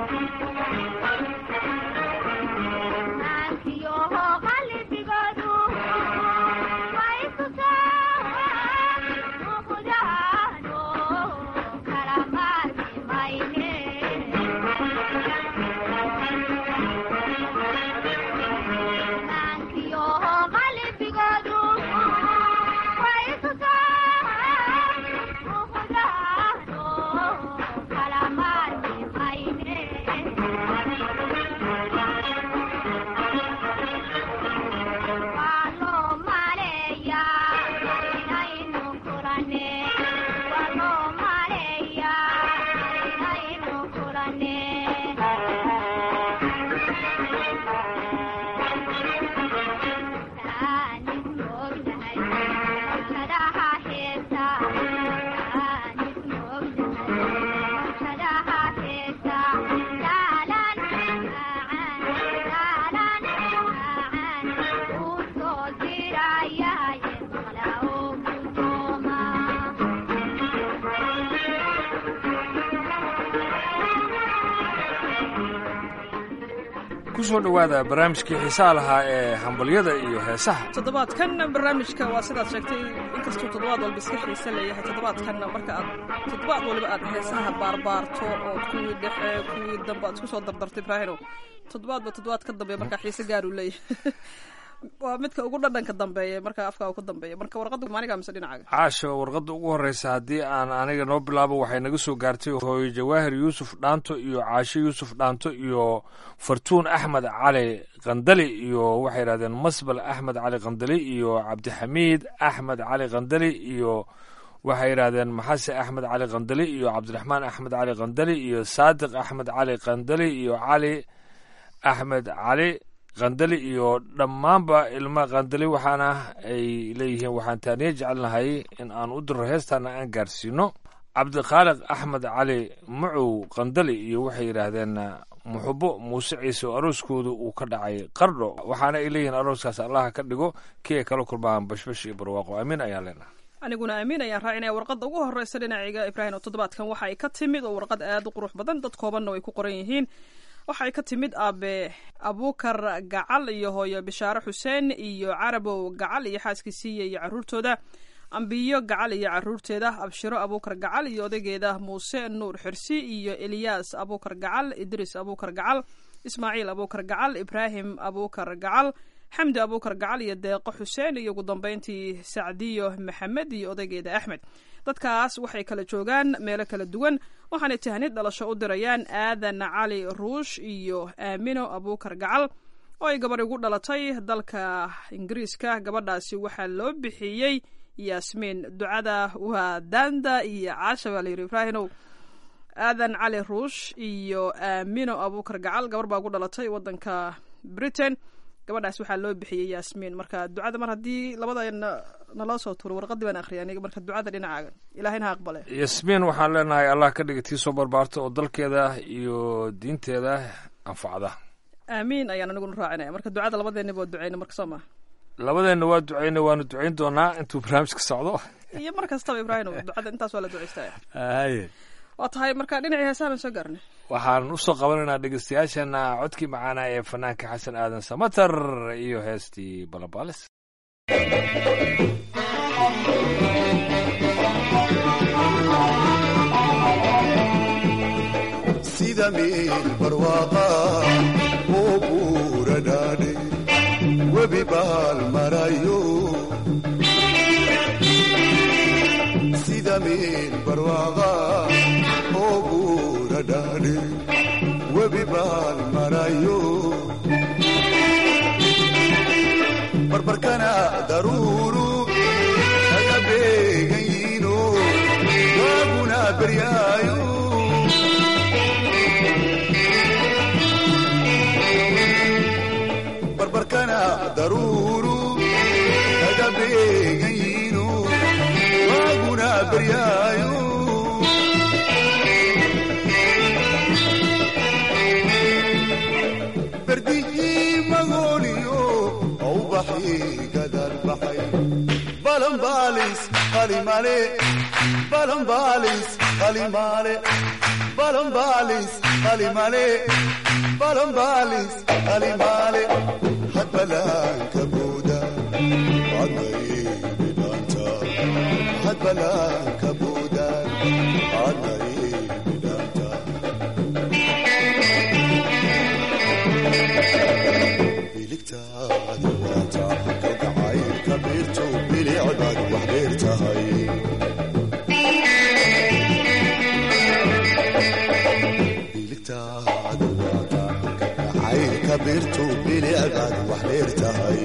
kusoo dhowaada barnaamijkii xiisaha lahaa ee hambalyada iyo heesaha toddobaadkan barnaamijka waa sidaad sheegtay inkastuu toddobaad walba iska xiise leeyahay toddobaadkan marka aad toddobaad waliba aad heesaha baarbaarto oo kuwii dhexe kuwii dambe aad isku soo dardartay ibraahino toddobaadba toddobaad ka dambeeya markaa xiise gaaruu leeyahay waa midka ugu dhadhanka dambeeya marka afkaa ku dambeeya marka warqadda maaniga mise dhinacaaga caasha warqadda ugu horreysa haddii aan aniga noo bilaabo waxay naga soo gaartay hooyo jawaahir yuusuf dhaanto iyo caasho yuusuf dhaanto iyo fartuun axmed cali kandali iyo waxay yidhahdeen masbal axmed cali kandali iyo cabdixamiid axmed cali kandali iyo waxay yidhahdeen maxase axmed cali kandali iyo cabdiraxmaan axmed cali kandali iyo saadiq axmed cali kandali iyo cali axmed cali kandali iyo dhammaanba ilma kandali waxaana ay leeyihiin waxaan taaniye jecelnahay in aan u diro heestaana aan gaarsiino cabdikhaaliq axmed cali macow kandali iyo waxay yidhaahdeen muxubo muuse ciise oo arooskooda uu ka dhacay qardho waxaana ay leeyihiin arooskaas allaha ka dhigo kii ay kala kulmaan bashbash iyo barwaaqo amiin ayaan leenahay aniguna amiin ayaan raacinaya warqadda ugu horreysa dhinacayga ibraahim oo toddobaadkan waxa ay ka timid oo warqad aad u qurux badan dad koobanna ay ku qoran yihiin waxay ka timid aabe abuukar gacal iyo hooyo bishaare xuseen iyo carabow gacal iyo xaaskiisiiya iyo caruurtooda ambiyo gacal iyo caruurteeda abshiro abuukar gacal iyo odaygeeda muuse nuur xirsi iyo eliyaas abuukar gacal idris abuukar gacal ismaaciil abuukar gacal ibraahim abuukar gacal xamdi abuukar gacal iyo deeqo xuseen iyo ugu dambeyntii sacdiyo maxamed iyo odaygeeda axmed dadkaas waxay kala joogaan meelo kala duwan waxaanay tahnid dhalasho u dirayaan aadan cali ruush iyo aamino abuukar gacal oo ay gabarh igu dhalatay dalka ingiriiska gabadhaasi waxaa loo bixiyey yaasmiin ducada waa daanda iyo caasha baa layidhi ibraahinow aadan cali ruush iyo aamino abuukar gacal gabar baa ugu dhalatay wadanka britain gabadhaas waxaa loo bixiyey yaasmiin marka ducada mar haddii labada naloo soo tuuro warqadii baan akhriyay aniga marka ducada dhinacaaga ilahayna ha aqbale yasmiin waxaan leenahay allah ka dhiga tii soo barbaarta oo dalkeeda iyo diinteeda anfacda aamiin ayaan aniguna raacinaya marka ducada labadeennaba waa duceyna marka soo maa labadeenna waa duceyna waanu duceyn doonaa intuu barnaamijka socdo iyo mar kastaba ibraahim ducada intaas waa la duceystaya haye waa tahay marka dhinacii heesahan soo gaarnay waxaan usoo qabanaynaa dhegeystayaashana codkii macaana ee fanaanka xasan aadan samatar iyo heestii balabaalis sida meel barwaaqa oo buura dhaadhe webi baal marayo sida meel barwaaqa oo buura dhaadhe webi baal marayo barbarkana daruuru kaga beegan yiino waaguna beryaayo barbarkana daruuru kaga beegan yiino waaguna beryaayo berdihii magooliyo aubaxii gadal baxay balanbaalis qalimale balanbaalis qalimale balanbaalis qalimale balanbaalis qalimale hadbalaanka buuda adnaybidhaanta hadbalaanka buuda adnaybidhaanta biligtaada waata kalgacaylka biirto bilicdaad wax dheer tahay biligtaada waata kalgacaylka biirto bilicdaad wax dheer tahay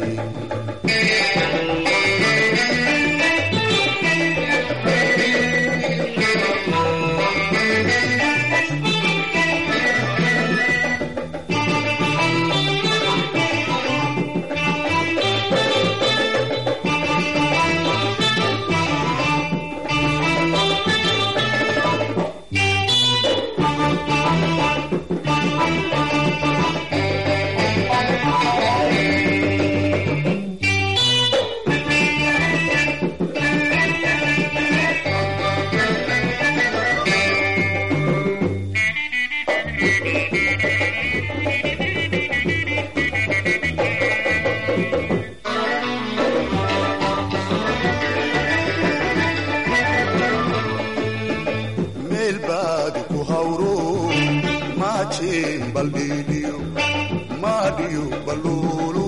meel baad ku hawro maajeen baldhiidhiyo maadhiyo balluulu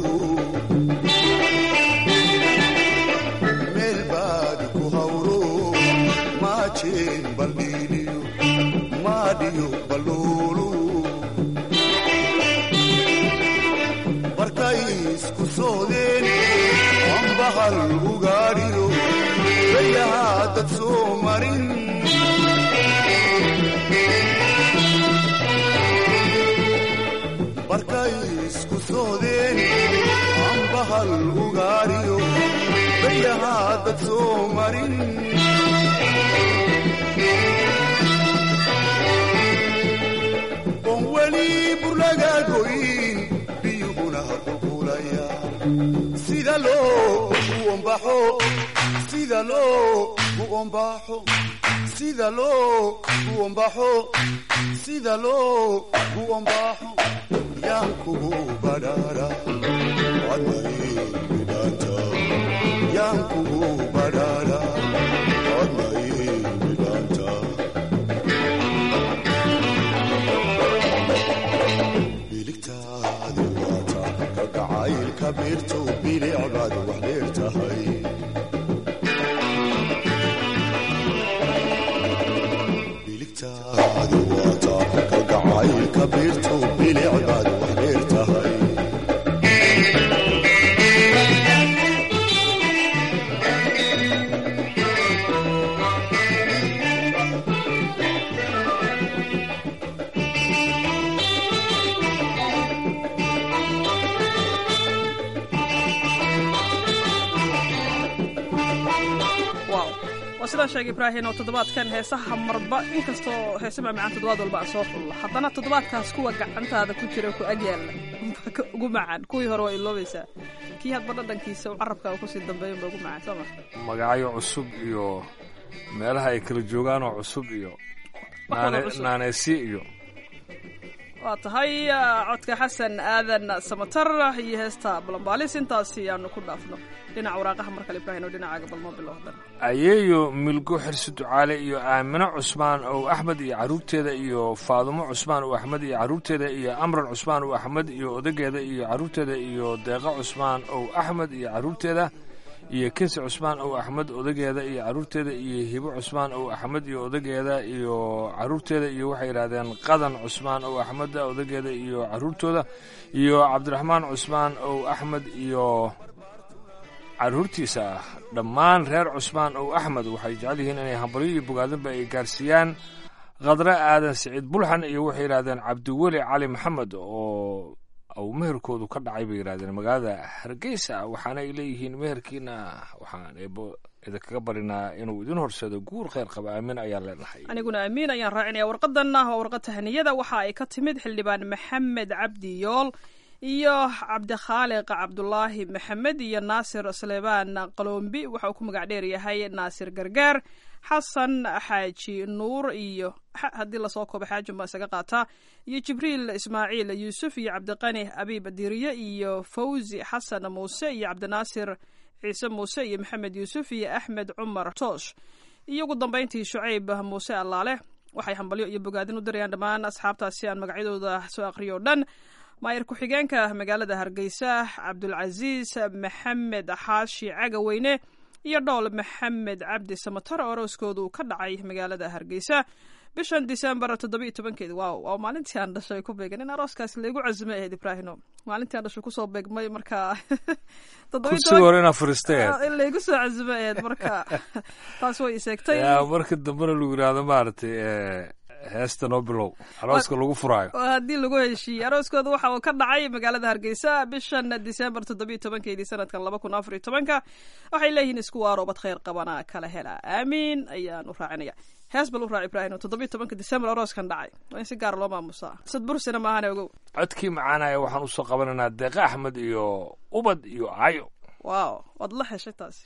meel baad ku hawro maajeen baldhiidhiyo maadhiyo balluulu markay isku soodeen ambahal ugaadhiyo bayahaa dad soo marin markay isku soodeen ambahal ugaariyo bayahaa dad soo marin oon weli burlaga goyn biyuhuna qulqulaya sida loo u ombaxo sida loo u ombaxo sida loo u ombaxo sida loo u ombaxo yaan kugu badhaara adnay midhaanta yaan kugu badhaara adnay midhaanta biligtaadi waata kalgacaylka biirto bilicbaad wax dheer tahay biligtaadi waata kalgacaylka biirto bilicbaad wax dheer tahay wow waa sidaan sheegay ibraahin oo toddobaadkan heesaha marba inkastoo heese macmacaan toddobaad walba aan soo xulla haddana toddobaadkaas kuwa gacantaada ku jira ku agyaalla baa ka ugu macaan kuwii hore waa iloobaysaa kii hadba dhadhankiisa uu carabka kusii dambeeyan ba ugu macaan soo ma magacyo cusub iyo meelaha ay kala joogaan oo cusub iyo Wax wada naane- cusub. naaneysi iyo waa tahay ah, codka xasan aadan samatar iyo heesta balambaalis intaasi aanu ku dhaafno dhinaca waraaqaha mar kale ibraahin oo dhinacaaga balmo bilowdan ayeeyo milgo xirsi ducaale iyo aamino cusmaan ow axmed iyo caruurteeda iyo faadumo cusmaan ow axmed iyo caruurteeda iyo amran cusmaan ow axmed iyo odageeda iyo caruurteeda iyo deeqa cusmaan ow axmed iyo caruurteeda iyo kinsi cusmaan ow axmed odageeda iyo caruurteeda iyo hibo cusmaan ow axmed iyo odageeda iyo caruurteeda iyo waxay yidhahdeen qadan cusmaan ow axmed odageeda iyo caruurtooda iyo cabdiraxmaan cusmaan ow axmed iyo caruurtiisa ah dhammaan reer cusmaan ow axmed waxay jecel yihiin inay hambalyo iyo bogaadinba ay gaarsiiyaan khadre aadan siciid bulxan iyo waxay yidhahdeen cabdiweli cali maxamed oo uu meherkoodu ka dhacay bay yidhahdeen magaalada hargeysa waxaana ay leeyihiin meherkiina waxaan eebo idinkaga barinaa inuu idin horseedo guur kheyr qaba aamin ayaan leenahay aniguna amiin ayaan raacinaya warqadan ah waa warqad tahaniyada waxa ay ka timid xildhibaan maxamed cabdi yool iyo cabdikhaaliq cabdulaahi maxamed iyo naasir sleebaan qalombi waxa uu ku magac dheer yahay naasir gargaar xasan xaaji nuur iyo haddii lasoo koobo xaajin baa isaga qaataa iyo jibriil ismaaciil yuusuf iyo cabdiqani abiib diriye iyo fawzi xasan muuse iyo cabdinaasir ciise muuse iyo maxamed yuusuf iyo axmed cumar toosh iyo ugu dambeyntii shucayb muuse allaale waxay hambalyo iyo bogaadin u dirayaan dhammaan asxaabtaasi aan magacyadooda soo aqriyo o dhan maayir ku-xigeenka magaalada hargeysa cabdulcasiis maxamed xaashi cagaweyne iyo dhool maxamed cabdi samatar oo arooskoodu ka dhacay magaalada hargeysa bishan disembar toddoba iyo tobankeedi waaw waa maalintii aan dhashay ku beegan in arooskaas laygu cazumay ahayd ibraahino maalintii aan dhashay kusoo beegmay marka kursiga hore inaa furistay in laygu soo cazumay ahayd marka taas way iseegtay yaa marka dambena lagu yidhaahdo maaragtay heesta noo bilow arooska lagu furaayo haddii lagu heshiiyey arooskooda waxa uu ka dhacay magaalada hargeysa bishan disembar toddobiyo tobankeedii sanadkan laba kun afar iyo tobanka waxay leeyihiin isku waaroobad khayr qabana kala hela aamiin ayaan u raacinaya hees bal u raac ibraahim toddobiyo tobanka disembar arooskan dhacay waa in si gaara loo maamusaa sad bursina maahane ogow codkii macaanaya waxaan usoo qabanaynaa deeqa axmed iyo ubad iyo cayo waaw waad la heshay taasi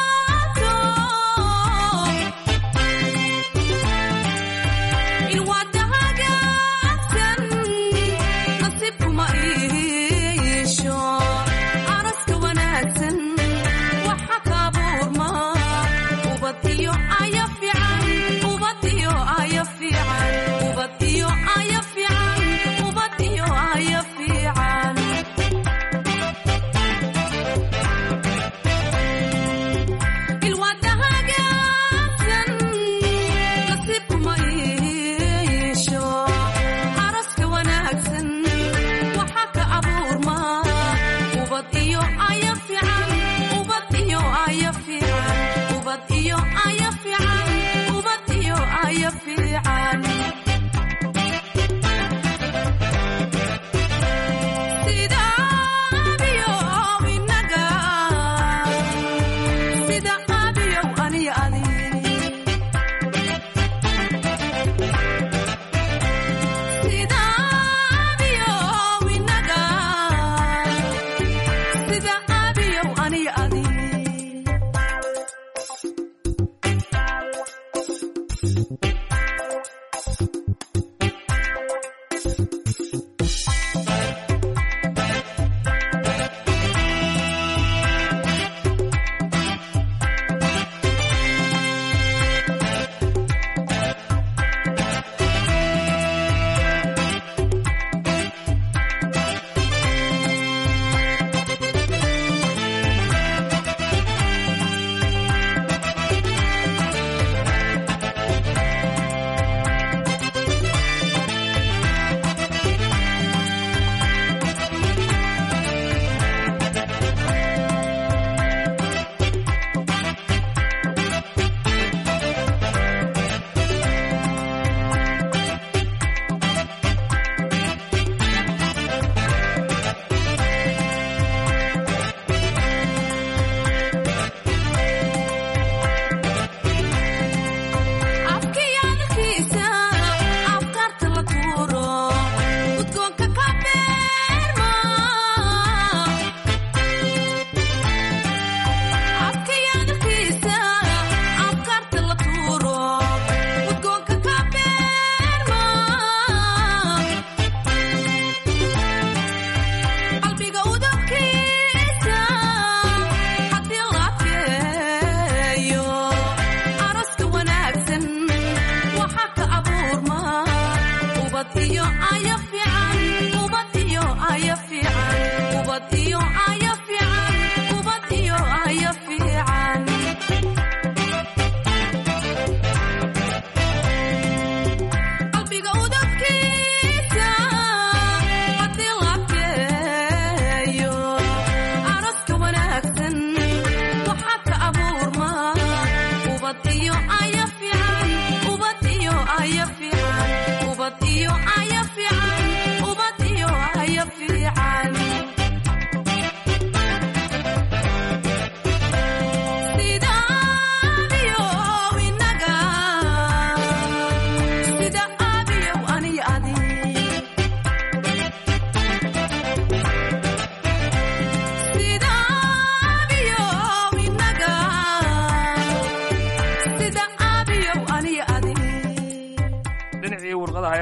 what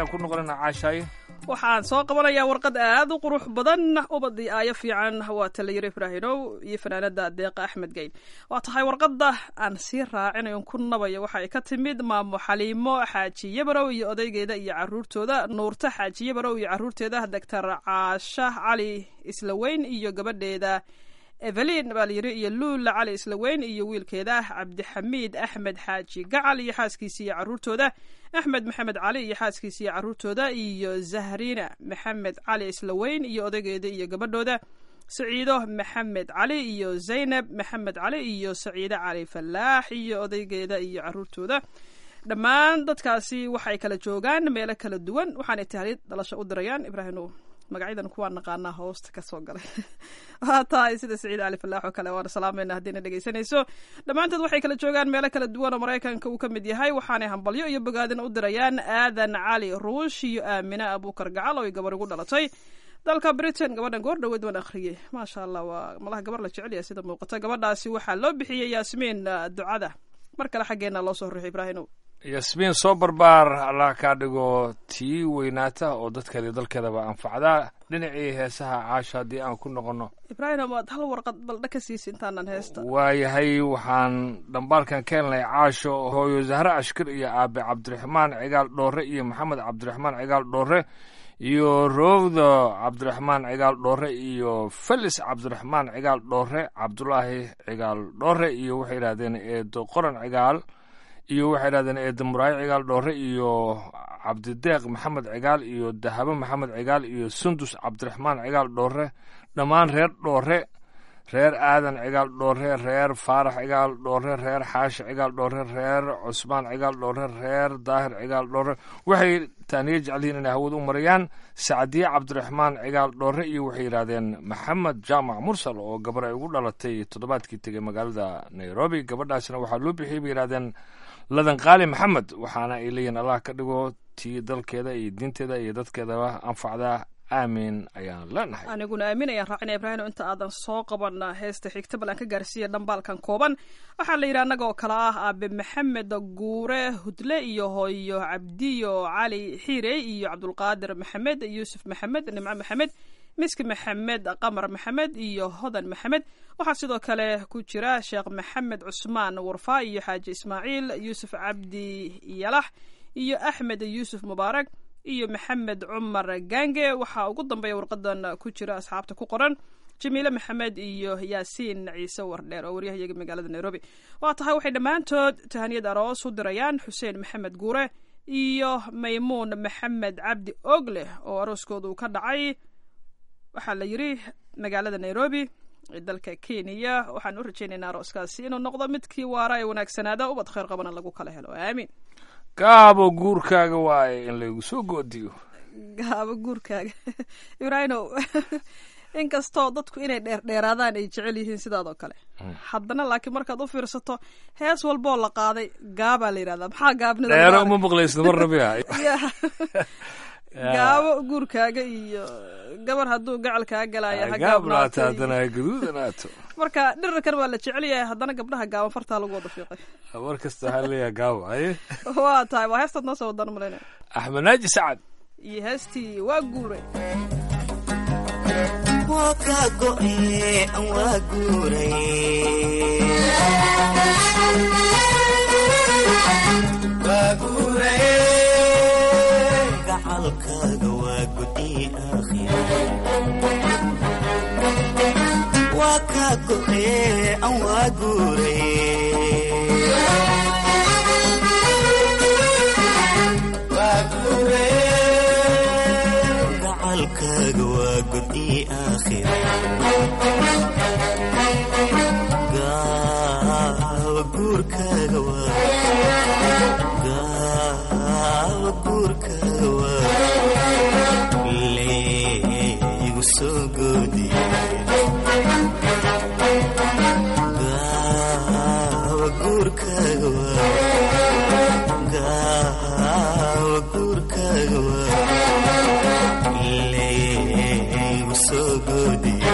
aan ku noqonana caashaaye waxaan soo qabanayaa warqad aad u qurux badan ubadii aayo fiican waa talayiro ibraahimow iyo fanaanada deeqa axmed geyn waa tahay warqadda aan sii raacinayon ku nabayo waxa ay ka timid maamo xaliimo xaaji yabarow iyo odaygeeda iyo caruurtooda nuurta xaaji yabarow iyo caruurteeda doctor caasha cali islaweyn iyo gabadheeda evelin baa layiri iyo luula cali islaweyn iyo wiilkeeda cabdixamiid axmed xaaji gacal iyo xaaskiisa iyo caruurtooda axmed maxamed cali iyo xaaskiisa iyo caruurtooda iyo zahriina maxamed cali islaweyn iyo odaygeeda iyo gabadhooda saciido maxamed cali iyo zaynab maxamed cali iyo saciide cali falaax iyo odaygeeda iyo caruurtooda dhammaan dadkaasi waxay kala joogaan meelo kala duwan waxaanay tahlid dhalasho u dirayaan ibraahim magacyadan kuwaa naqaanaa hoosta kasoo galay waa tahay sida saciid cali falaax oo kale waana salaamayna haddiina dhegeysanayso dhammaantood waxay kala joogaan meelo kala duwan oo maraykanka uu ka mid yahay waxaanay hambalyo iyo bogaadin u dirayaan aadan cali ruush iyo aamina abuukar gacal oo ay gabar ugu dhalatay dalka britain gabadhan goor dhaweed waan akhriyey maasha allah waa malaha gabar la jecel yahay sida muuqata gabadhaasi waxaa loo bixiyey yaasmiin ducada mar kale xaggeena loo soo ruxay ibraahimow yasmiin soo barbaar allah kaa dhigo tii weynaata oo dadkeeda dalkeedaba anfacdaa dhinacii heesaha caasha haddii aan ku noqonno ibraahim waad hal warqad baldha ka siisa intaanan heesta waayahay waxaan dhambaalkan ka helnay caasho hooyo zahre ashkir iyo aabe cabdiraxmaan cigaal dhoore iyo maxamed cabdiraxmaan cigaal dhoore iyo roowda cabdiraxmaan cigaal dhoore iyo felis cabdiraxmaan cigaal dhoore cabdulaahi cigaal dhoore iyo waxay yidhahdeen eedo qoran cigaal iyo waxay yidhahdeen eedo muraayo cigaal dhoore iyo cabdideeq maxamed cigaal iyo dahabo maxamed cigaal iyo sundus cabdiraxmaan cigaal dhoore dhammaan reer dhoore reer aadan cigaal dhoore reer faarax cigaal dhoore reer xaashi cigaal dhoore reer cusmaan cigaal dhoore reer daahir cigaal dhoore waxay taaniyo jecelyihiin inay hawada u marayaan sacdiye cabdiraxmaan cigaal dhoore iyo waxay yidhaahdeen maxamed jaamac mursal oo gabar ay ugu dhalatay toddobaadkii tegay magaalada nairobi gabadhaasna waxaa loo bixiyay bay yidhahdeen ladan qaali maxamed waxaana ay leeyihin allah ka dhigo tii dalkeeda iyo diinteeda iyo dadkeedaba anfacdaa aamin ayaan leenahay aniguna aamin ayaan raacina ibraahim inta aadan soo qaban heesta xigta bal aan ka gaarsiiya dhambaalkan kooban waxaa la yidhi annaga oo kale ah aabe maxamed guure hudle iyo hooyo cabdiyo cali xiirey iyo cabdulqaadir maxamed yuusuf maxamed nimco maxamed miski maxamed qamar maxamed iyo hodan maxamed waxaa sidoo kale ku jira sheekh maxamed cusmaan warfaa iyo xaaji ismaaciil yuusuf cabdi yalax iyo axmed yuusuf mubaarak iyo maxamed cumar gange waxaa ugu dambeeya warqadan ku jira asxaabta ku qoran jamiile maxamed iyo yaasiin ciise wardheer oo waryahayaga magaalada nairobi waa tahay waxay dhammaantood tahaniyad aroos u dirayaan xuseen maxamed guure iyo maymuun maxamed cabdi ogleh oo arooskoodu ka dhacay waxaa la yidri magaalada nairobi ee dalka kenya waxaan u rajaynaynaa arooskaasi inuu noqdo midkii waara ee wanaagsanaada ubad khayr qabana lagu kala helo aamiin gaabo guurkaaga waaye in laygu soo goodiyo gaabo guurkaaga ibraahimow inkastoo dadku inay dheerdheeraadaan ay jecel yihiin sidaadoo kale haddana laakiin markaad u fiirsato hees walboo la qaaday gaabaa la yidhahdaa maxaa gaabnida dheero uma maqlaysno mar rabia gaabo guurkaaga iyo gabar hadduu gacal kaa galaya ha gaabnaata haddana ha gaduudanaato marka dhirirkan waa la jecel yahay haddana gabdhaha gaaban fartaa lagu wada fiiqay mar kasta waxaa leeyaha gaabo haye waa tahay waa heestaad noo soo wadaan malayna axmed naaji sacad iyo heestii waa guuray waa kaa go'e waa guuray gacalkaaga waa gudi aakhira waa kaa go'e waa guuray gacalkaaga waa gudi aakhira gaawa guurkaaga waa gaawa guurkaaga waa leegu soo goodiye gaawa guurkaaga waa gaawa guurkaaga waa leegu soo goodiye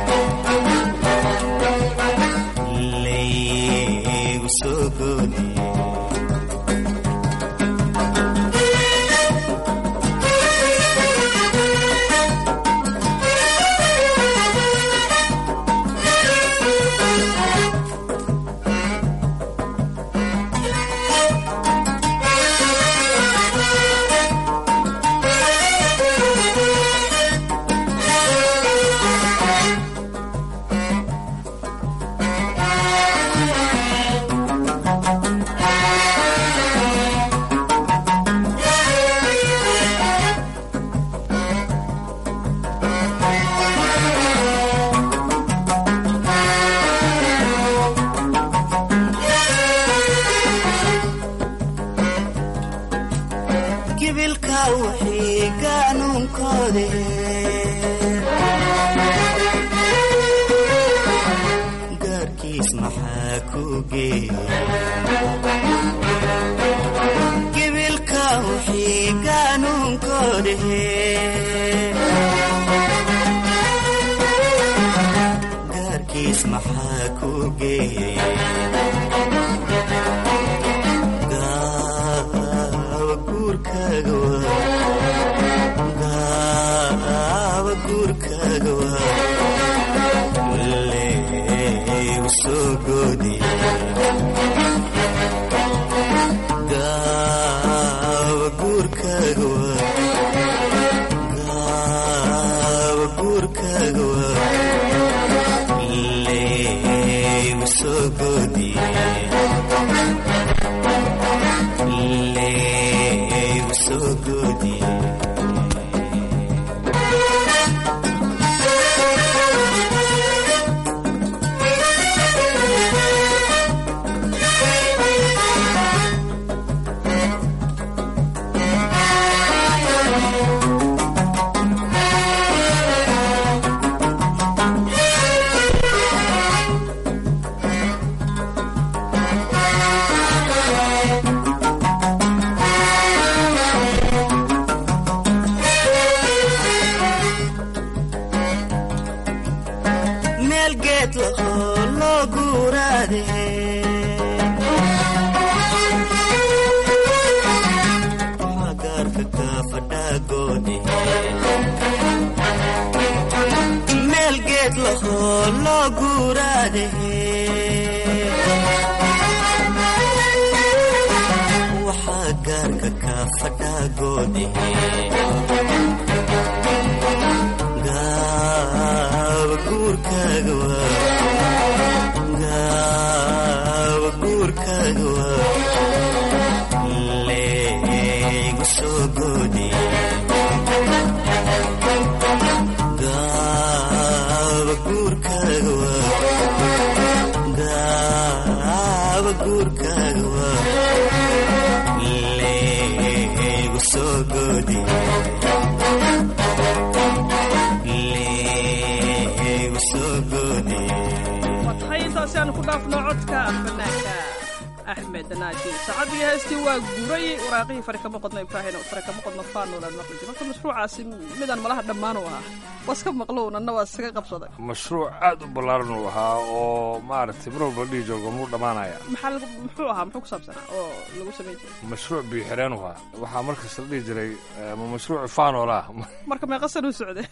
leegu soo goodiye gaarkiis maxaa ku geeyey gibilka wixii gaanuunkoodhehe gaarkiis maxaa ku geeyey gaawa guurkaaga waa gaawa guurkaaga waa leegu soo goodiye gaawa guurkaaga waa gaawa guurkaaga waa leegu soo goodiye leegu soo goodiye meel geed lahoo loo guuraade waxaa gaarka kaa fadhaagoode meel geed lahoo loo guuraade waxaa gaarka kaa fadhaagoode gaawa guurkaaga waa gaawa guurkaaga waa leegu soo goodiye gaawa guurkaaga waa gaawa guurkaaga waa leegu soo goodiye leegu soo goodiye waa tahay intaasi aanu ku dhaafno codka fanaanka axmed naaji saacadii heestii waa guray waraaqihii fari kama qodno ibraahim fari kama qodno faanolan maqli jiro marka mashruucaasi midaan malaha dhammaan u ahaa waska maqlow nanna waa iskaga qabsaday mashruuc aad u ballaaran uu ahaa oo maaragtay mar walba dhihi jooga muu dhammaanaya maxaa lagu muxuu ahaa muxuu ku saabsanaa oo lagu samayn jiray mashruuc biixireen u ahaa waxaa markas la dhihi jiray eh, ma mashruuc faanol ah marka meeqa san u socday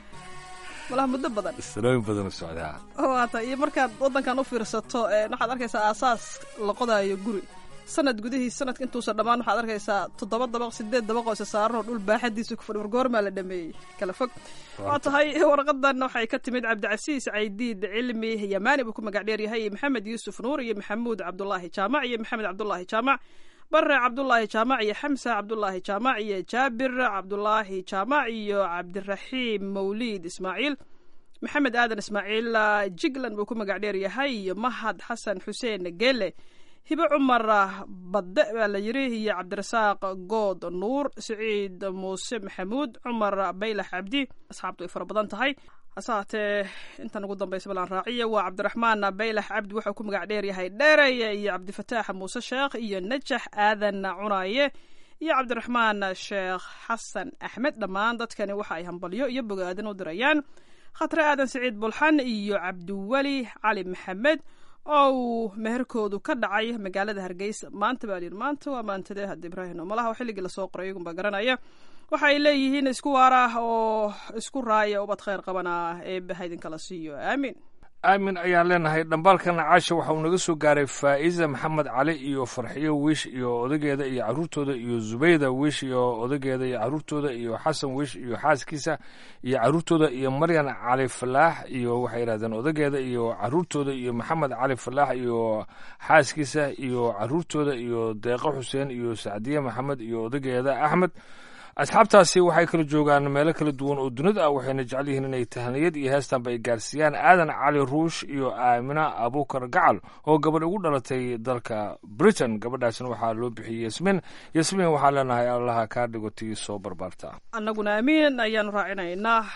malaha muddo badan sanooyin badan u socdaa waata iyo markaad waddankan u fiirsato ee waxaad arkaysaa aasaas la qodaayo guri sanad gudihiis sanadka intuusan dhammaan waxaad arkaysaa toddoba dabaq sideed dabaq oo isa saaran oo dhul baaxadiisa ku fadhi wargoormaa la dhameeyey kala fog waa tahay warqadan waxay ka timid cabdicasiis caydiid cilmi yamaani buu ku magac dheer yahay iyo maxamed yuusuf nuur iyo maxamuud cabdulaahi jaamac iyo maxamed cabdulaahi jaamac bare cabdulaahi jaamac iyo xamsa cabdulaahi jaamac iyo jaabir cabdulaahi jaamac iyo cabdiraxiim mawliid ismaaciil maxamed aadan ismaaciil jigland buu ku magac dheer yahay iyo mahad xasan xuseen gele hibe cumar badde baa la yiri iyo cabdirasaaq good nuur siciid muuse maxamuud cumar baylax cabdi asxaabtu ay fara badan tahay hase haatee intan ugu dambaysa balaan raaciya waa cabdiraxmaan baylax cabdi wuxuu ku magac dheer yahay dheereye iyo cabdifataax muuse sheekh iyo najax aadan cunaaye iyo cabdiraxmaan sheekh xasan axmed dhammaan dadkani waxa ay hambalyo iyo bogaadin u dirayaan khatre aadan siciid bulxan iyo cabdiweli cali maxamed oo uu meherkoodu ka dhacay magaalada hargeysa maanta baa layidhi maanta waa maantadee hadda ibraahim malaha xilligii lasoo qoray iyagunbaa garanaya waxa ay leeyihiin isku waara oo isku raaya ubad khayr qabana eebbe ha idinkala siiyo aamiin aamin ayaan leenahay dhambaalkana caasha waxa uu naga soo gaaray faa'iza maxamed cali iyo farxiyo wiish iyo odageeda iyo caruurtooda iyo zubayda wiish iyo odageeda iyo caruurtooda iyo xasan wiish iyo xaaskiisa iyo caruurtooda iyo maryan cali falaax iyo waxay yidhahdeen odageeda iyo caruurtooda iyo maxamed cali falaax iyo xaaskiisa iyo caruurtooda iyo deeqo xuseen iyo sacdiye maxamed iyo odageeda axmed asxaabtaasi waxay kala joogaan meelo kala duwan oo dunida ah waxayna jecel yihiin inay tahaniyad iyo heestanba ay gaarsiiyaan aadan cali ruush iyo aamina abukar gacal oo gabadh ugu dhalatay dalka britain gabadhaasna waxaa loo bixiyey yasmin yasmin waxaan leenahay allaha kaa dhigo tii soo barbaarta annaguna aamiin ayaanu raacinaynaa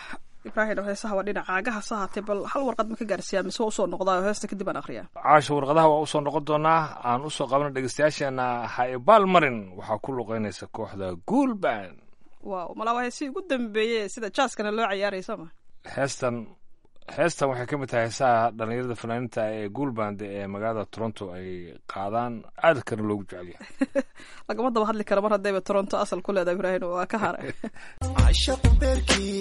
ibraahim oo heesaha waa dhinaca caagaha sahaatay bal hal warqad ma ka gaarsiiyaa mise waa usoo noqdaa oo heesta kadib aan akhriyaa caasha warqadaha waa usoo noqon doonaa aan usoo qabana dhegeystayaasheena haibaal marin waxaa ku luqeynaysa kooxda guulban waaw malaa waa heesihii ugu dambeeyey sida jaaskana loo ciyaaray soo ma heestan heestan waxay ka mid tahay heesaha dhallinyarada fanaaniinta ee guulband ee magaalada toronto ay qaadaan aad kana loogu jecel yahay lagama daba hadli karo mar haddayba toronto asal ku leedahay ibraahim waa ka haray عشق بركي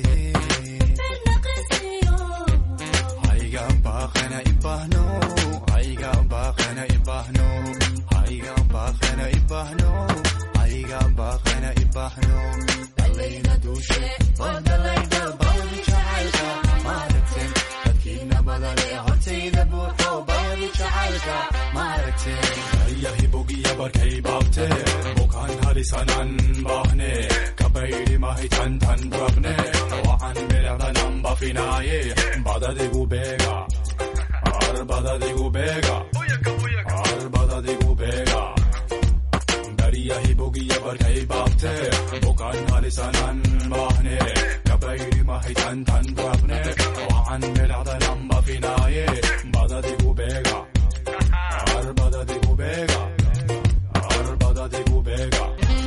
هايغا باخنا إباهنو هايغا باخنا إباهنو هايغا باخنا إباهنو هايغا باخنا إباهنو دلينا دوشي ودلينا باودي جعلتا مارتين لكن بدلي هرتيدا بوحو باودي جعلتا مارتين هيا بوغيا بركي بابتي بوكان هاريسانان باهني كبيري ماهي تن تن بربني وعن بلغدا نمبا فيناي بدا ديغو بيغا ار بدا ديغو بيغا ار بدا ديغو بيغا دريا هي بوغيا بركي بابتي بوكان هاريسانان باهني كبيري ماهي تن تن بربني وعن بلغدا نمبا فيناي بدا ديغو بيغا ار بدا ديغو بيغا ار بدا ديغو بيغا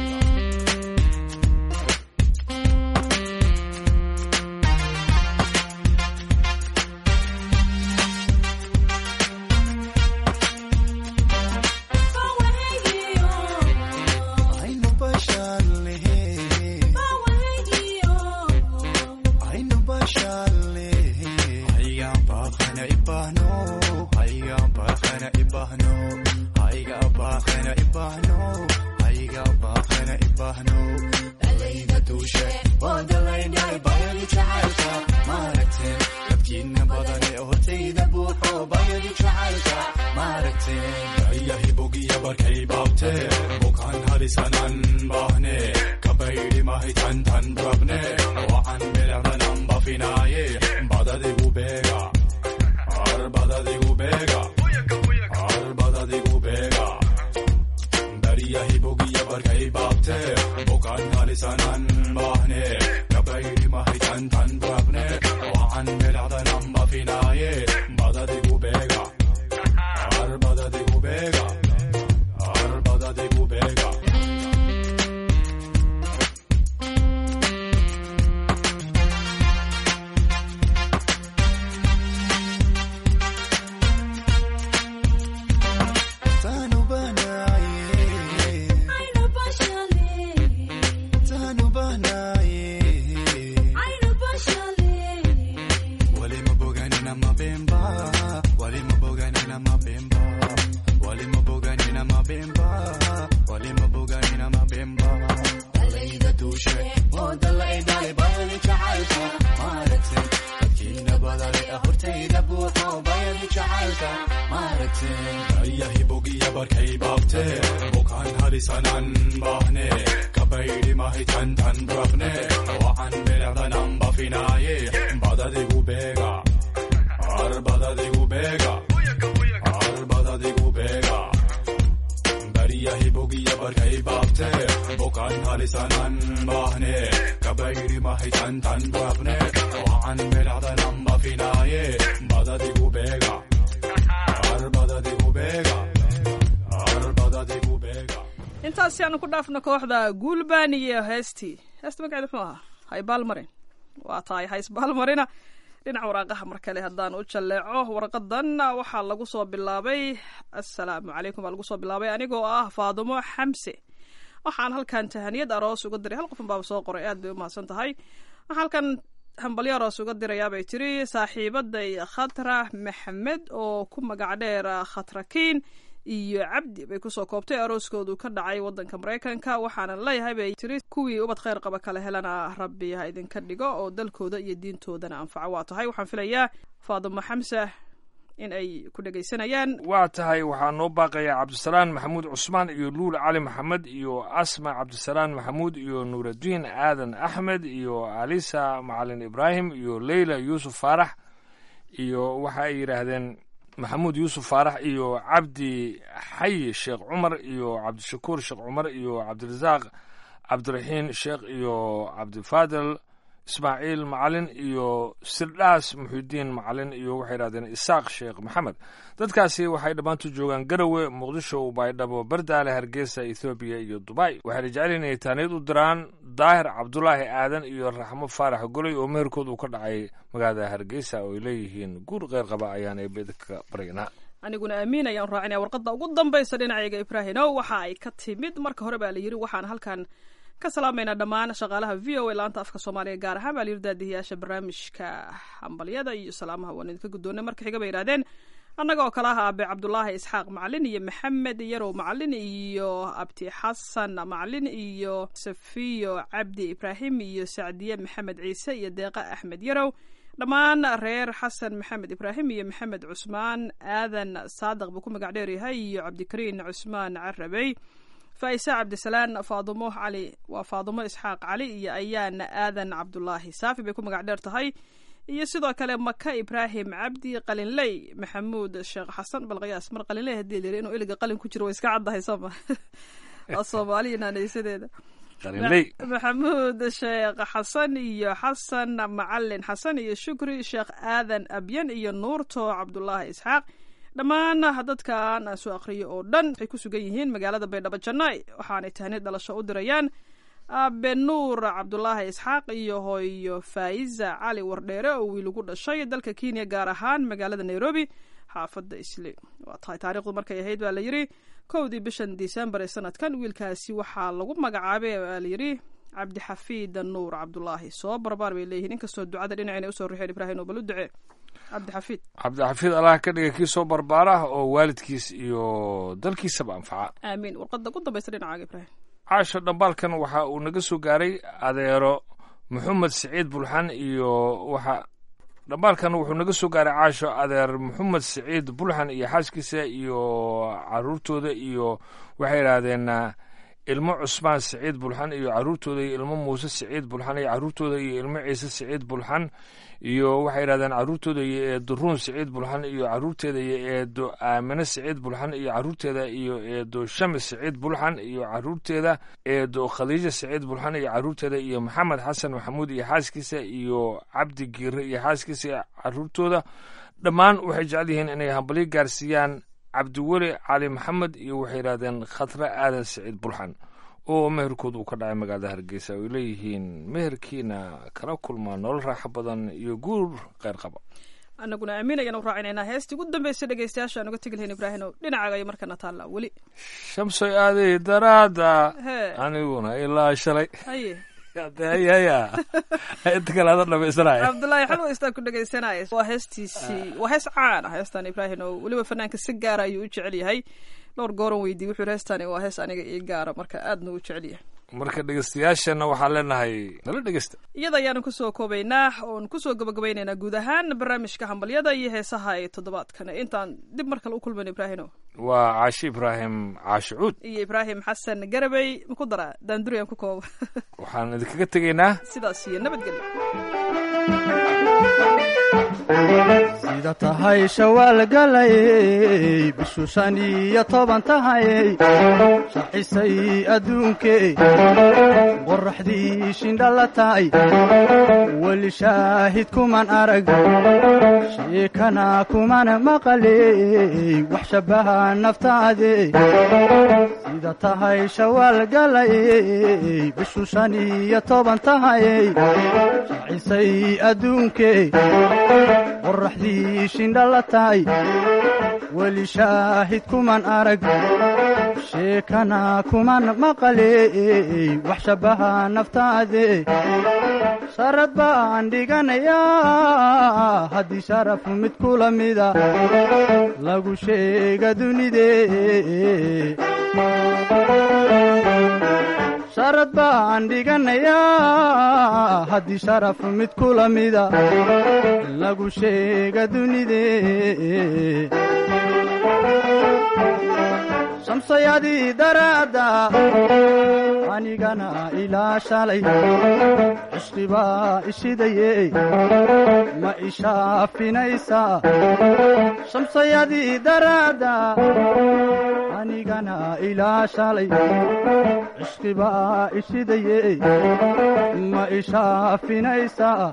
Aynu basharle Aynu basharle Hayga bakhana ibahno Hayga bakhana ibahno Hayga bakhana ibahno Hayga bakhana ibahno Dalayda dushe Wadalayda bayani jahalka Maratin Labkiina badane hortayda buuxo bayani jahalka Maratin Daya hibogiya barkay baabte Bukaan harisanan bahne Kabayri mahi tan tan brabne Waan bilagdanan bafinaye Badadigu bega Ar badadigu bega Ar badadigu bega Dariya hibogiya barkay baabte Bukaan harisanan bahne Kabayri mahi tan tan brabne Waan bilagdanan bafinaye Badadigu bega Ar badadigu bega Ar badadigu bega Tanu banaye Tanu banaye Wale mabogani na mabemba Wale mabogani na mabemba Wale mabogani na mabemba Wale mabogani na mabemba Dalayda dushe O dalayda bayani jahalka Maratin Lakina badale ahurtayda buuxo bayani jahalka Maratin Daya hibogiya barkay baabte Bukaan harisanan bahne Kabayri mahi tan tan brabne Waan bilagdanan bafinaye Badadigu bega Ar badadigu bega Ar badadigu bega Dariya hibogiya barkay baabte Bukaan harisanan bahne Kabayri mahi tan tan brabne Waan bilagdanan bafinaye Badadigu bega Ar badadigu bega Ar badadigu bega intaasi aanu ku dhaafno kooxda guulban iyo heestii heesta magaceeda muxuu ahaa haybaal marin waa tahay haysbaal marina dhinaca waraaqaha mar kale haddaan u jalleeco warqadan waxaa lagu soo bilaabay assalaamu calaykum baa lagu soo bilaabay anigoo ah faadumo xamse waxaan halkan tahaniyad aroos uga diray hal qofan baaba soo qoray aad bay u mahadsan tahay waxaan halkan hambalyo aroos uga dirayaa bay tiri saaxiibaday khatra maxamed oo ku magac dheer khatrakiin iyo cabdi bay kusoo koobtay arooskoodu ka dhacay wadanka maraykanka waxaana leeyahay bay tiri kuwii ubad kheyr qaba kala helana rabbi ha idinka dhigo oo dalkooda iyo diintoodana anfaco waa tahay waxaan filayaa faadimo xamse in ay ku dhegaysanayaan waa tahay waxaa noo baaqaya cabdisalaan maxamuud cusmaan iyo luul cali maxamed iyo asma cabdisalaan maxamuud iyo nuuraddiin aadan axmed iyo alisa macalin ibraahim iyo leyla yuusuf faarax iyo waxa ay yidhaahdeen maxamuud yuusuf faarax iyo cabdi xayi sheekh cumar iyo cabdishakuur sheekh cumar iyo cabdirasaaq cabdiraxiin sheekh iyo cabdifaadil ismaaciil macalin iyo sirdhaas muxiudiin macalin iyo waxay yidhahdeen isaaq sheekh maxamed dadkaasi waxay dhammaantu joogaan garowe muqdisho baydhabo bardaale hargeysa ethoobiya iyo dubai waxayna jecelyihin inay taaniyad u diraan daahir cabdulaahi aadan iyo raxmo faarax goley oo meherkood uu ka dhacay magaalada hargeysa oo ay leeyihiin guur qeyr qaba ayaan eebedka baryanaa aniguna amiin ayaan raacinaya warqadda ugu dambaysa dhinacayga ibraahinow waxa ay ka timid marka hore baa la yidhi waxaan halkan ka salaamaynaa dhammaan shaqaalaha v o a laanta afka soomaaliga gaar ahaan baa la yidhi daadihiyaasha barnaamijka hambalyada iyo salaamaha waan idinka guddoonay marka xiga bay yidhahdeen annaga oo kale ah aabe cabdulaahi isxaaq macalin iyo maxamed yarow macalin iyo abti xasan macalin iyo safiyo cabdi ibraahim iyo sacdiye maxamed ciise iyo deeqa axmed yarow dhammaan reer xasan maxamed ibraahim iyo maxamed cusmaan aadan saadiq buu ku magac dheer yahay iyo cabdikariin cusmaan carabey faa'ise cabdisalaan faadumo cali waa faadumo isxaaq cali iyo ayaana aadan cabdulaahi saafi bay ku magac dheer tahay iyo sidoo kale maka ibraahim cabdi qalinley maxamuud sheekh xasan balqiyaas mar qalinley hadii la yiri inuu iliga qalin ku jiro way iska caddahay sooma waa soomaaliya naanaysadeeda qalinley maxamuud sheekh xasan iyo xasan macalin xasan iyo shukri sheekh aadan abyan iyo nuurto cabdulaahi isxaaq dhammaan dadkan aan soo akhriyo oo dhan waxay ku sugan yihiin magaalada baydhabo jannaay waxaanay tahni dhalasho u dirayaan aabe nuur cabdulaahi isxaaq iyo hooyo faa'iza cali wardheere oo wiil ugu dhashay dalka kenya gaar ahaan magaalada nairobi xaafadda isli waa tahay taarikhdu markay ahayd baa la yidhi kowdii bishan disembar ee sanadkan wiilkaasi waxaa lagu magacaabay baa la yidhi cabdixafiid nuur cabdulaahi soo barbaar bay leeyihiin inkastoo ducada dhinacayna usoo rixeen ibraahim oo bal u ducee cabdixafiid cabdixafiid allah ka dhiga kii soo barbaara oo waalidkiis iyo dalkiisaba anfaca aamiin warqadda ugu dambaysa dhinacaaga ibraahim caasho dhambaalkan waxa uu naga soo gaaray adeero maxamed siciid bulxan iyo waxa dhambaalkan wuxuu naga soo gaaray caasho adeer maxamed siciid bulxan iyo xaaskiisa iyo caruurtooda iyo waxay yidhaahdeen ilmo cusmaan siciid bulxan iyo caruurtooda iyo ilmo muuse siciid bulxan iyo caruurtooda iyo ilmo ciise siciid bulxan iyo waxay yidhahdeen caruurtooda iyo eedo ruun siciid bulxan iyo caruurteeda iyo eedo aamine siciid bulxan iyo caruurteeda iyo eedo shamis siciid bulxan iyo caruurteeda eedo khadiija siciid bulxan iyo caruurteeda iyo maxamed xasan maxamuud iyo xaaskiisa iyo cabdi giire iyo xaaskiisa iyo caruurtooda dhammaan waxay jecel yihiin inay hambalyo gaarsiiyaan cabdiweli cali maxamed iyo waxay yidhahdeen khatre aadan siciid bulxan oo meherkooda uu ka dhacay magaalada hargeysa ay leeyihiin meherkiina kala kulmaa nolol raaxo badan iyo guur kheyr qaba anaguna amiin ayaan u raacinaynaa heestii ugu dambeysay dhegeystayaasha aan uga tegi lahayn ibraahino dhinacaaga ay markana taallaa weli shamsoy aaday daraada hee aniguna ilaa shalay haye hayaya inta kale ada dhamaysanaya cabdullaahi xalwa istaan ku dhegeysanaya waa heestiisii waa hees caan ah heestan ibraahim oo weliba fanaanka si gaara ayuu u jecel yahay dhowr gooran weydiiy wuxuu yidhi heestani waa hees aniga ii gaara marka aadna u jecel yahay marka dhegeystayaashana waxaan leenahay nala dhegeysta iyada ayaanu kusoo koobaynaa oon kusoo gabagabaynaynaa guud ahaan barnaamijka hambalyada iyo heesaha ee toddobaadkan intaan dib mar kale u kulmayn ibraahino waa caashi ibraahim caashi cuud iyo ibraahim xasan garabey maku daraa daanduriyaan ku kooba waxaan idinkaga tegaynaa sidaas iyo nabadgelyo sida tahay shawaal galayey bishu shan iyo toban tahayey shaxisay adduunkee qorraxdii shindhala tahay weli shaahid kuman arag sheekana kuman maqaley wax shabbaha naftaade sida tahay shawaal galayey bishu shan iyo toban tahayey shaxisay adduunkee qorraxdii shindhala tahay weli shaahid kuman arag sheekana kuman maqaley wax shabbaha naftaade sharad baan dhiganayaa haddii sharaf mid kula mida lagu sheega dunidee sharad baan dhiganayaa haddii sharaf mid kula mida lagu sheega dunidee shamsayadii daraadda anigana ilaa shalay cishqibaa ishidaye ma ishaafinaysaa shamsayadii daraadda anigana ilaa shalay cishqibaa ishidaye ma ishaafinaysaa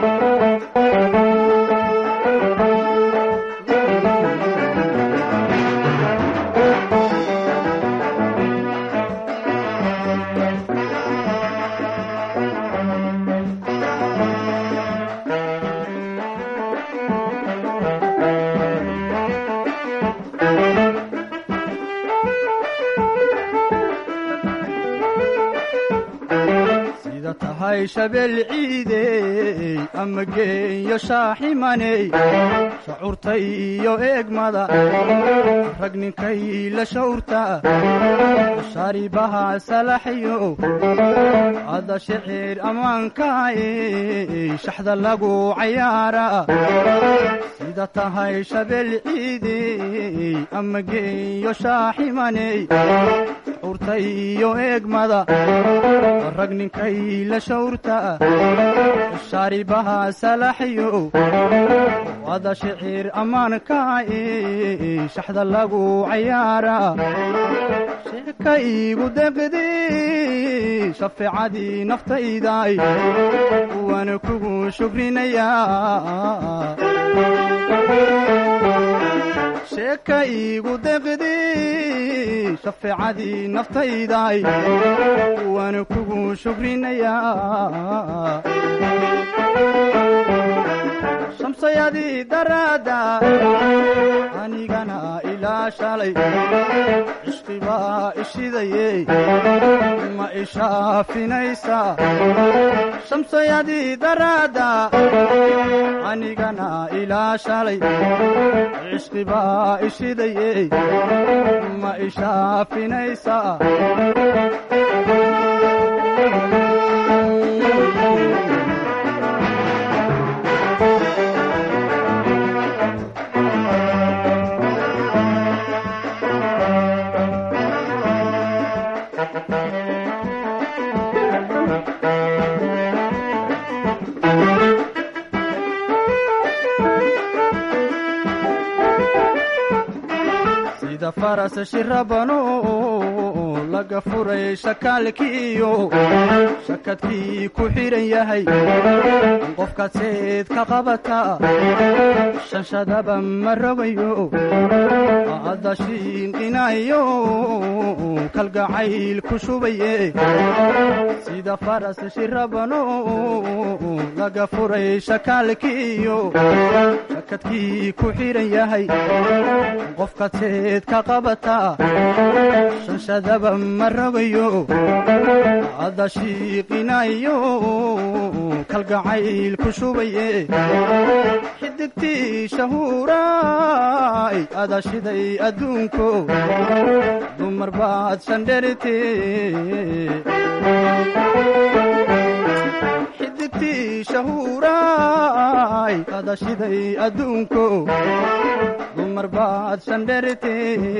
sida tahay shabeel ciidey ama geeyo shaaximaney shacuurta iyo eegmada rag ninkay la shawrta shaaribaha salaxyo ada shicir ammaankaay shaxda lagu cayaara sida tahay shabeel ciidey ama geeyo shaaximaney shacuurta iyo eegmada rag ninkay la shawrta shaaribaha salaxyo wada shicir ammaankaay shaxda lagu cayaara sheeka iigu deqdi shafeecadii naftayday waana kugu shukrinayaa sheeka iigu deqdi shafeecadii naftayday waana kugu shukrinayaa shamsayadii daraadda anigana ilaa shalay cishqibaa ishidaye ma ishaafinaysaa shamsayadii daraadda anigana ilaa shalay cishqibaa ishidaye ma ishaafinaysaa sida faras shirabano laga furay shakaalkiiyo shakadkii ku xidhan yahay qofkaad seed ka qabata shanshadaba ma rogayo adda shiinqinayo kalgacayl ku shubaye sida faras shirabano laga furay shakaalkiiyo shakadkii ku xidhan yahay qofkaad seed ka qabata shanshadaba ma rogayo adda shiiqinayo kalgacayl ku shubaye xidigtii shahuuraay ada shiday adduunko dumar baad shandherite xidigtii shahuuraay ada shiday adduunko dumar baad shandherite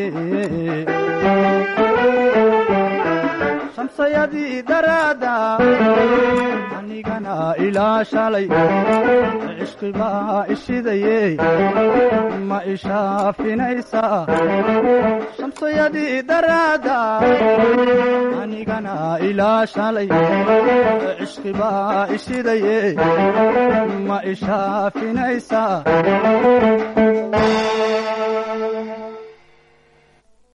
shamsayadii daraadda anigana ilaa shalay cishqibaa ishidaye ma ishaafinaysaa shamsayadii daraadda anigana ilaa shalay cishqibaa ishidaye ma ishaafinaysaa